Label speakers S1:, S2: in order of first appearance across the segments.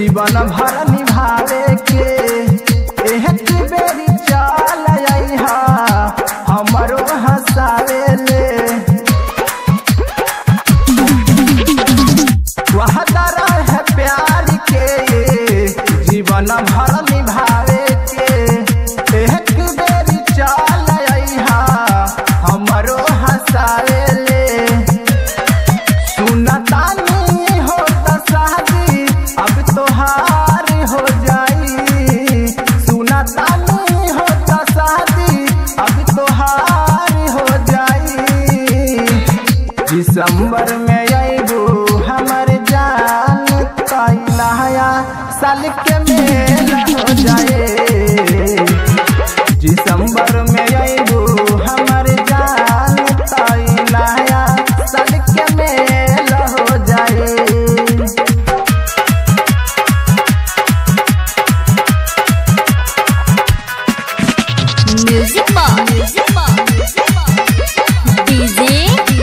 S1: जीवन भर निभावे के एहत बेरी चल अइहा हमरो हंसावे ले वहदर है प्यार के जीवन भर निभावे के एक बेरी चल अइहा हमरो हंसावे ले सुनतानी हो त शादी अब तोहार हो जाई सुनतानी हो त शादी अब तोहार हो जाई दिसंबर में अबू हमर जान कैलाया साल के मेला हो जाए दिसंबर में अबू हमर जान कैलाया साल के मेला हो जाए
S2: music box DJ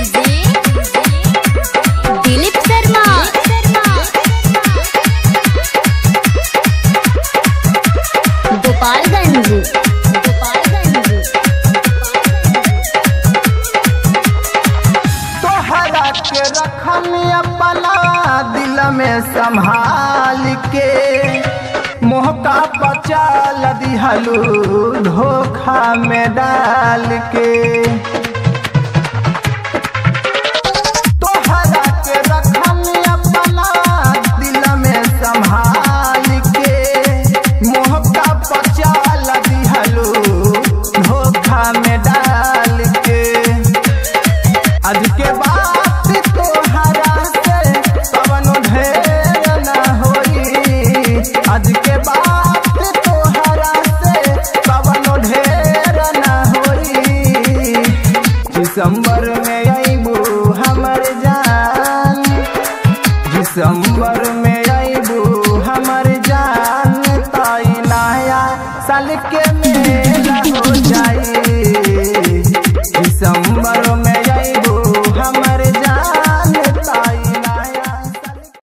S2: Dilip Sharma Gopalganj Gopalganj
S1: तोहरा के रखन अपना दिल में संभाल के मोहका बचाल दिहलू धोखा में डाल के तोहरा के रखन अपना दिल में संभाल के मोहका बचाल दिहलू धोखा में डाल के आज के बात तोहरा से कवनो ढेर न होई आज के बात तोहरा से कवनो ढेर न होई दिसंबर में अइबू हमर जान दिसंबर में अइबू हमर